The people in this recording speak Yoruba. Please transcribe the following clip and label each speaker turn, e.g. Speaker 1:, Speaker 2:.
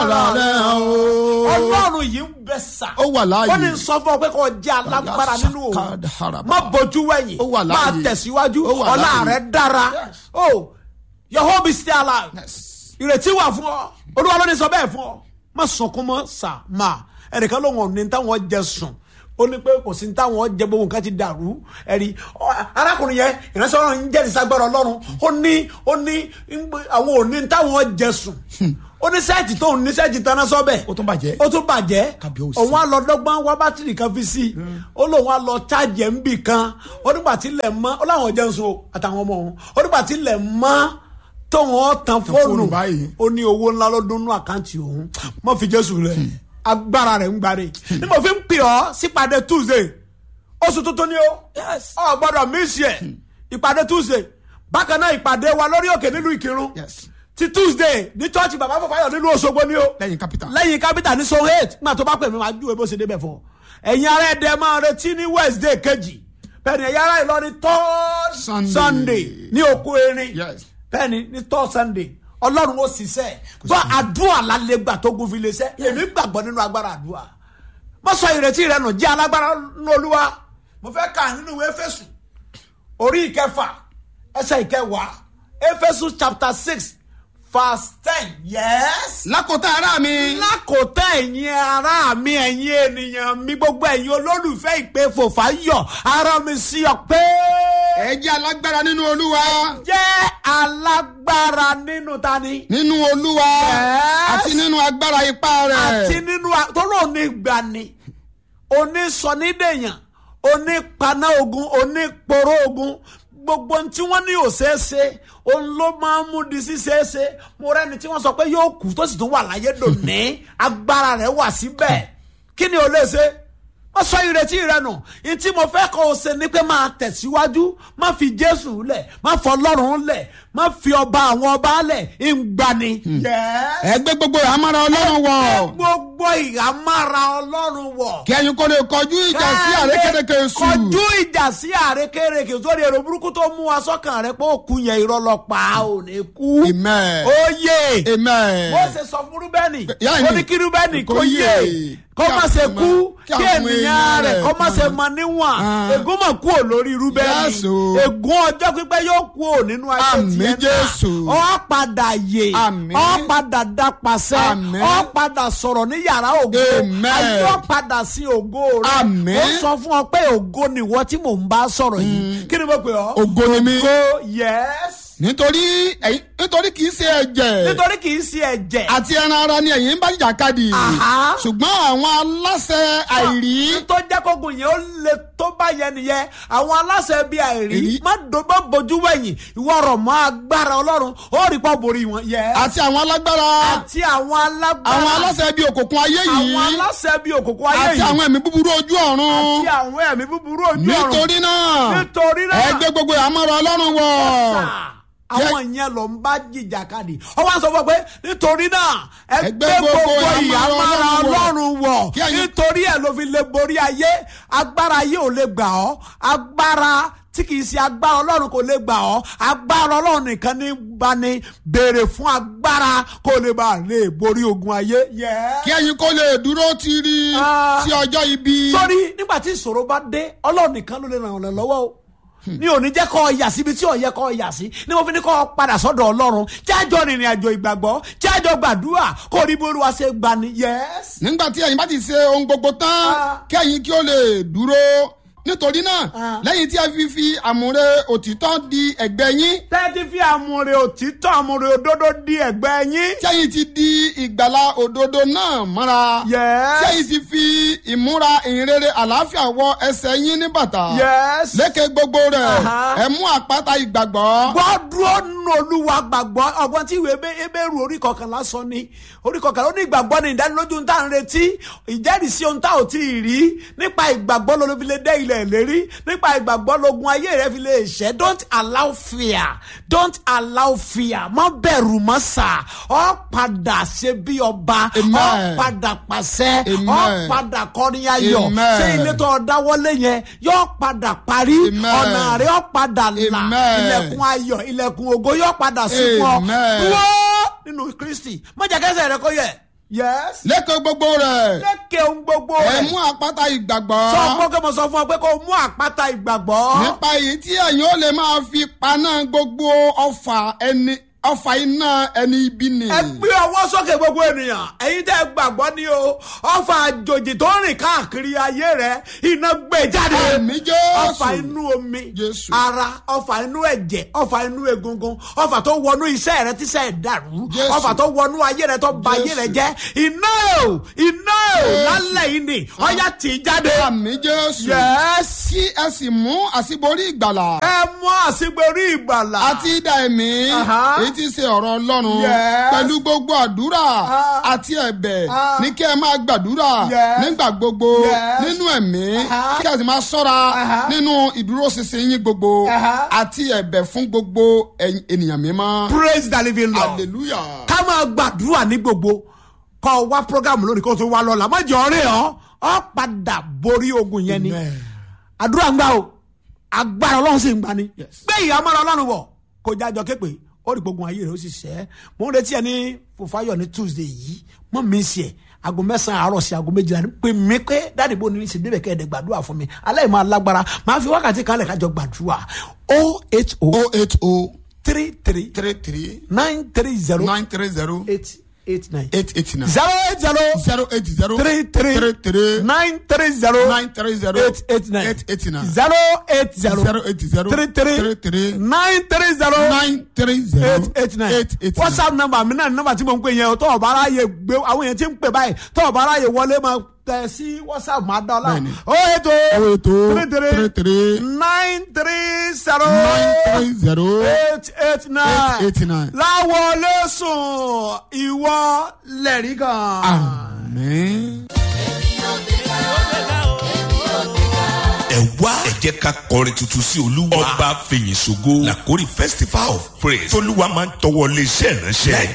Speaker 1: ara rẹ̀ hàn o.
Speaker 2: ọlọ́run yìí ń bẹ sà.
Speaker 1: ó wà láàyè.
Speaker 2: ó ní sọ fún ọ pé kò jẹ́ alágbára nínú òun
Speaker 1: Sakada haraba.
Speaker 2: má bójú wẹ̀yìn
Speaker 1: Ó wà láàyè.
Speaker 2: máa tẹ̀síwájú
Speaker 1: Ó wà
Speaker 2: ọlá
Speaker 1: láàyè.
Speaker 2: rẹ̀ dára
Speaker 1: Yes.
Speaker 2: o your hope is still alive
Speaker 1: Yes.
Speaker 2: ìrètí wà fún ọ olúwa ló ní sọ bẹ́ẹ̀ fún ọ má sunkún mọ́ sà má ẹnìkan ló wọn ní táwọn jẹ sùn ó ní pé kò sí ní táwọn jẹ gbogbo nǹkan ti dàrú ẹ̀rí ọ, arákùnrin yẹn ìránṣẹ́ ọlọ́run ń jẹ́rìí sagbára ọlọ́run ó ní ó ní ń gbé- àwọn ò ní táwọn jẹ sùn ó ní sẹ́ẹ̀tì tó ń ní sẹ́ẹ̀tì tán náà sọ́bẹ̀
Speaker 1: ó tún bàjẹ́.
Speaker 2: ó tún bàjẹ́
Speaker 1: Kábíyèsí.
Speaker 2: òun á lọ dọ́gbọ́n wá bátìrì kan fi sí i ó lóun á lọ chájì ẹ̀ ń bì kan ó nígbà tí ilẹ̀ mọ́ ó láwọn jẹun so àtàwọn ọmọ òun ó nígbà tí ilẹ̀ mọ́ tóun ó tan fóònù
Speaker 1: fóònù báyìí.
Speaker 2: ó ní owó ńlá ló dún nú àkáǹtì òun mọ́ fi jésù rẹ̀ agbára rẹ̀ ń gbáre ní mo fi ń pè ọ́ sípàdé tuesday oṣù tuntun ni ó ọ gbọ́dọ̀ mísì ẹ̀ ìpàdé tuesday bákan náà ìpàdé wa lórí òkè nílùú ìkírun
Speaker 1: Yes.
Speaker 2: ti tuesday ní church bàbá fọfáyọ nílùú òṣogbo ni ó
Speaker 1: lẹ́yìn capital.
Speaker 2: lẹ́yìn capital ní so eight nígbà tó bá pè mí máa júwe bó ṣe débẹ̀ fún ọ ẹ̀yin ará ẹ̀dẹ̀ máa retí ní wednesday kejì bẹ́ẹ̀ni ẹ̀yin ará ìlọrin third
Speaker 1: Sunday.
Speaker 2: sunday ní òkú erin
Speaker 1: Yes.
Speaker 2: bẹ́ẹ̀ni ní third sunday ọlọ́run ó ṣiṣẹ́ gbọ́ àdúrà lálẹ́ gbà tó gun fi lè ṣẹ́ èmi gbàgbọ́ nínú agbára àdúrà mo sọ ìrètí rẹ nù jẹ́ alágbára nínú olúwa mo fẹ́ kà nínú ìwé Éfésù orí ìkẹfà ẹsẹ̀ ìkẹwàá Éfésù chapter six verse ten yes
Speaker 1: lákòótá ara mi.
Speaker 2: lákòótá ẹ̀yin ará mi ẹ̀yin ènìyàn mi gbogbo ẹ̀yin olólùfẹ́ ìpè fòfáyọ̀ ara mi sí ọ pé
Speaker 1: ẹ jẹ́ alágbára nínú olúwa.
Speaker 2: jẹ́ alágbára nínú tani
Speaker 1: nínú olúwa.
Speaker 2: Yes.
Speaker 1: àti nínú agbára ipá rẹ̀.
Speaker 2: àti nínú a- tọ́lọ́ onígbani onísọnídẹ̀yàn onípaná ogun oníporó ogun gbogbo ohun tí wọ́n ní ò ṣeé ṣe òun ló máa ń mú di ṣíṣeé ṣe mo rẹ́ni tí wọ́n sọ pé yóò kú tó sì tún wà láyé dòní agbára rẹ̀ wà síbẹ̀ kí ni ò lè ṣe wọ́n sọ ìrètí rẹ nù ní tí mo fẹ́ kọ́ ọ ṣe ni pé máa tẹ̀síwájú má fi jésù lẹ̀ má fọ ọlọ́run lẹ̀ má fi ọba àwọn ọba lẹ̀ ń gbani. Yes
Speaker 1: ẹ gbé gbogbo àmàrà ọlọ́run wọ̀.
Speaker 2: gbogbo ìhámára ọlọ́run wọ̀.
Speaker 1: kí ẹ̀yin kó lè kọjú ìjà sí àrékérekè èṣù.
Speaker 2: kọjú ìjà sí àrékérekè sórí èrò burúkú tó mú wa sọ́kàn rẹ pé ó kú yẹn irọ́ lọ pa á ò ní kú.
Speaker 1: amen.
Speaker 2: ó yé
Speaker 1: amen.
Speaker 2: bó ṣe sọ fún rúbẹ́nì
Speaker 1: Yá
Speaker 2: ó
Speaker 1: ni.
Speaker 2: ní kí rúbẹ́nì kó
Speaker 1: Kó
Speaker 2: yé
Speaker 1: yé.
Speaker 2: kó
Speaker 1: Kí
Speaker 2: má
Speaker 1: àwọn
Speaker 2: ṣe
Speaker 1: èèyàn-
Speaker 2: kú
Speaker 1: kí
Speaker 2: kí
Speaker 1: àwọn
Speaker 2: ènìyàn
Speaker 1: èèyàn
Speaker 2: rẹ̀
Speaker 1: rẹ̀
Speaker 2: kó má
Speaker 1: kí
Speaker 2: ṣe
Speaker 1: wọ́n-
Speaker 2: mọ níwọ̀n
Speaker 1: Ah.
Speaker 2: ègún mọ̀ kú ò lórí rúbẹ́nì
Speaker 1: Yes, o.
Speaker 2: ègún ọjọ́ pípẹ́ yóò kú ò nínú ayé
Speaker 1: Àmín,
Speaker 2: tiẹ̀
Speaker 1: Jésù.
Speaker 2: náà ọ padà yè
Speaker 1: Àmín.
Speaker 2: ọ padà dá pàṣẹ
Speaker 1: Àmín.
Speaker 2: ọ padà sọ̀rọ̀ ní yàrá ògo
Speaker 1: Amen.
Speaker 2: ayé ọ padà sí ògo rẹ
Speaker 1: Àmín.
Speaker 2: ó sọ fún ọ pé ògo nìwọ tí mò ń bá sọ̀rọ̀ yìí kí ni mo pè ọ́
Speaker 1: ògo ni mí.
Speaker 2: ògo yes
Speaker 1: nítorí ẹ̀yin nítorí kì í ṣe ẹ̀jẹ̀.
Speaker 2: nítorí kì í ṣe ẹ̀jẹ̀
Speaker 1: àti ẹran ara ni ẹ̀yin ń bá jàkadì.
Speaker 2: Àhá.
Speaker 1: ṣùgbọ́n àwọn aláṣẹ àìrí.
Speaker 2: tó jẹ́ kógun yẹn ó le tó bá yẹn nìyẹn àwọn aláṣẹ bíi àìrí
Speaker 1: Èrí.
Speaker 2: má dòbó bojú wẹ̀yìn ìwọ rọ̀ mọ́ agbára ọlọ́run ó rí pọ̀ borí wọn. Yes.
Speaker 1: àti àwọn alágbára.
Speaker 2: àti àwọn alágbára
Speaker 1: àwọn aláṣẹ bíi òkùnkùn ayé
Speaker 2: àwọn
Speaker 1: yìí.
Speaker 2: aláṣẹ bíi òkùnkùn ayé
Speaker 1: àti
Speaker 2: yìí
Speaker 1: àwọn ẹ̀mí búburú ojú ọ̀run.
Speaker 2: àti àwọn ẹ̀mí búburú ojú ọ̀run
Speaker 1: nítorí náà
Speaker 2: nítorí náà
Speaker 1: ẹ gbé gbogbo àmọ́ra ọlọ́run wọ̀.
Speaker 2: sà, àwọn yẹn ló ń bá jìjà kadì ọwọ́ sọ fún ọ pé nítorí náà ẹ gbé gbogbo ìyàmára ọlọ́run wọ̀
Speaker 1: Kí ẹ̀yin-
Speaker 2: nítorí ẹ̀ ló fi lè borí ayé agbára ayé ò lè gbà ọ́ agbára tí kìí ṣe agbára ọlọ́run kò lè gbà ọ́ agbára ọlọ́run nìkan ní bá ní béèrè fún agbára kó lè bá lè borí ogun ayé. Yeah
Speaker 1: kí ẹ̀yin kó lè dúró tiri
Speaker 2: Ah.
Speaker 1: sí ọjọ́ ibi.
Speaker 2: sórí nígbà tí ìṣòro bá dé ọlọ́run nìkan ló lè ràn ọ́ lọ́wọ́ o ní òní jẹ́ kọ́ ọ yà síbi tí ò yẹ kọ́ ọ yà sí ni mo fi ní kọ́ ọ padà sọ́dọ̀ ọlọ́run tí àjọ rìnrìn àjò ìgbàgbọ́ tí àjọ gbàdúrà kó rí bí olúwa ṣe gbani yes.
Speaker 1: nígbà tí ẹ̀yin bá ti ṣe ohun gbogbo tán
Speaker 2: Ah.
Speaker 1: kí ẹ̀yin kí ó lè dúró nítorí náà
Speaker 2: Ah.
Speaker 1: lẹ́yìn tí ẹ fi fi àmúre òtítọ́ di ẹ̀gbẹ́ yín
Speaker 2: tẹ́tí fi àmúre òtítọ́ àmúre òdodo di ẹ̀gbẹ́ yín.
Speaker 1: tí ẹ̀yin ti di ìgbàlà òdodo náà mọ́ra
Speaker 2: Yes.
Speaker 1: tí ẹ̀yin ti fi ìmúra ìhìnrere àlàáfíà wọ ẹsẹ̀ yín ní bàtà
Speaker 2: yes.
Speaker 1: lékè gbogbo rẹ̀
Speaker 2: Aha.
Speaker 1: ẹ mú àpáta ìgbàgbọ́
Speaker 2: gbọ́ dúró nínú olúwa gbàgbọ́ ọgbọ́n tí ìwé Hébé- Hébérù orí kọkànlá sọ ni orí kọkànlá ó ní ìgbàgbọ́ ní ìdánilójú tá à ń retí ìjẹ́rìísí ohun tá ò tí ì rí nípa ìgbàgbọ́ ló fi lè dé ilẹ̀ ìlérí nípa ìgbàgbọ́ lógun ayé rẹ fi lè ṣẹ́ don't allow fear don't allow fear má bẹ̀rù mọ́ sà ọ́ padà ṣe bí ọba
Speaker 1: Amen.
Speaker 2: ọ́ padà pàṣẹ ọ́
Speaker 1: Amen.
Speaker 2: padà kọrin ayọ̀
Speaker 1: Amen.
Speaker 2: ṣé ilé tó dáwọ́lé yẹn yóò padà parí
Speaker 1: Amen.
Speaker 2: ọ̀nà rẹ̀ yóò padà là
Speaker 1: Amen.
Speaker 2: ilẹ̀kùn ayọ̀ ilẹ̀kùn ògo yóò padà sí fún ọ
Speaker 1: Amen.
Speaker 2: dúró nínú kristi má jẹ́ kẹ́sẹ̀ rẹ kó yẹ̀ yes.
Speaker 1: lẹ́kọ̀ọ́ gbogbo rẹ̀
Speaker 2: lékè ohun gbogbo
Speaker 1: ẹ
Speaker 2: rẹ̀.
Speaker 1: mú àpáta ìgbàgbọ́
Speaker 2: sọ fún kí mo sọ fún ọ pé kó o mú àpáta ìgbàgbọ́.
Speaker 1: nípa èyí tí ẹ̀yin ó lè máa fi paná gbogbo ọfà ẹni ọfà iná ẹni ibi ni.
Speaker 2: ẹ gbé ọwọ́ sókè gbogbo ènìyàn ẹ̀yin tẹ́ ẹ gbàgbọ́ ni o ọfà àjòjì tó ń rìn káàkiri ayé rẹ iná gbé jáde
Speaker 1: Àmì Jésù.
Speaker 2: ọfà inú omi
Speaker 1: Jésù.
Speaker 2: ara ọfà inú ẹ̀jẹ̀ ọfà inú egungun ọfà tó wọnú iṣẹ́ rẹ tíṣẹ́ ẹ̀ dàrú
Speaker 1: Jésù.
Speaker 2: ọfà tó wọnú ayé rẹ tó ba ayé
Speaker 1: Jésù.
Speaker 2: rẹ jẹ́ iná o iná o
Speaker 1: Jésù.
Speaker 2: lálẹ́ yìí ni ọ̀yá tì í jáde.
Speaker 1: àmì jésù.
Speaker 2: Yes.
Speaker 1: kí ẹ sì mú àṣíborí ìgbàlà
Speaker 2: ẹ mú àṣìgbèrí ìgbàlà.
Speaker 1: àti idà ẹ̀mí
Speaker 2: Aha.
Speaker 1: èyí tí í ṣe ọ̀rọ̀ ọlọ́run
Speaker 2: Yes.
Speaker 1: pẹ̀lú gbogbo àdúrà
Speaker 2: Ah.
Speaker 1: àti ẹ̀bẹ̀
Speaker 2: Ah.
Speaker 1: ní kí ẹ máa gbàdúrà
Speaker 2: Yes.
Speaker 1: nígbà gbogbo
Speaker 2: Yes.
Speaker 1: nínú ẹ̀mí
Speaker 2: Aha.
Speaker 1: kí ẹ sì máa ṣọ́ra
Speaker 2: Aha.
Speaker 1: nínú ìdúróṣinṣin yín gbogbo
Speaker 2: Aha.
Speaker 1: àti ẹ̀bẹ̀ fún gbogbo ẹ̀yin ènìyàn mímọ́.
Speaker 2: praise the living lord.
Speaker 1: hallelujah.
Speaker 2: ká máa gbàdúrà ní gbogbo kọ́ ọ wá program lónìí kó o tó wá lọ́la má jẹ́ ọ̀rẹ́ ọ ọ padà borí ogun yẹn ni
Speaker 1: Amen.
Speaker 2: àdúrà ń gbà o agbára ọlọ́run sì ń gbani
Speaker 1: Yes.
Speaker 2: gbé ìyá mọ́ra ọlọ́run wọ̀ kó jájọ képe ó rí gbogbo ayé rẹ̀ ó sì ṣẹ́ mo ń retí ẹ ní fòfáyọ̀ ní tuesday yìí mọ́ mi sí ẹ̀ aago mẹ́sàn-án àárọ̀ sí aago méjìlá ní pé mi pé dáàdì bò ní ṣe débẹ̀ kẹ́ẹ̀dẹ̀ gbàdúrà fún mi aláì máa lágbára máa fi wákàtí kan lẹ̀ kájọ gbàdúrà o h o
Speaker 1: oh eight oh
Speaker 2: three three
Speaker 1: three three
Speaker 2: nine three zero
Speaker 1: nine three zero
Speaker 2: eight eight nine
Speaker 1: eight eight nine
Speaker 2: zero eight zero
Speaker 1: zero eight zero
Speaker 2: three three
Speaker 1: three three
Speaker 2: nine three zero
Speaker 1: nine three zero
Speaker 2: eight eight nine
Speaker 1: eight eight nine
Speaker 2: zero eight zero
Speaker 1: zero eight zero
Speaker 2: three three
Speaker 1: three three
Speaker 2: nine three zero
Speaker 1: nine three zero
Speaker 2: eight eight nine
Speaker 1: eight eight nine.
Speaker 2: whatsapp number mi náà number tí mo ń pè yẹn o tọ́ ọ̀bá aráyè gbé àwọn èèyàn tí ń pè báyìí tọ́ ọ̀bá aráyè wọlé máa tẹ̀ sí whatsapp máa dá ọ láwọn
Speaker 1: Bẹ́ẹ̀ni.
Speaker 2: o ètò
Speaker 1: Oh eight oh
Speaker 2: three three
Speaker 1: three three
Speaker 2: nine three zero
Speaker 1: nine three zero
Speaker 2: eight eight nine
Speaker 1: eight eight nine.
Speaker 2: láwọlé sùn ìwọ lẹ́rìí kan.
Speaker 1: Amen.
Speaker 3: ẹ wá ẹ jẹ́ ká kọrin tuntun sí olúwa ọba fèyìn ṣògo làkórí festival of praise tolúwa máa ń tọwọ́ lé iṣẹ́ ìránṣẹ́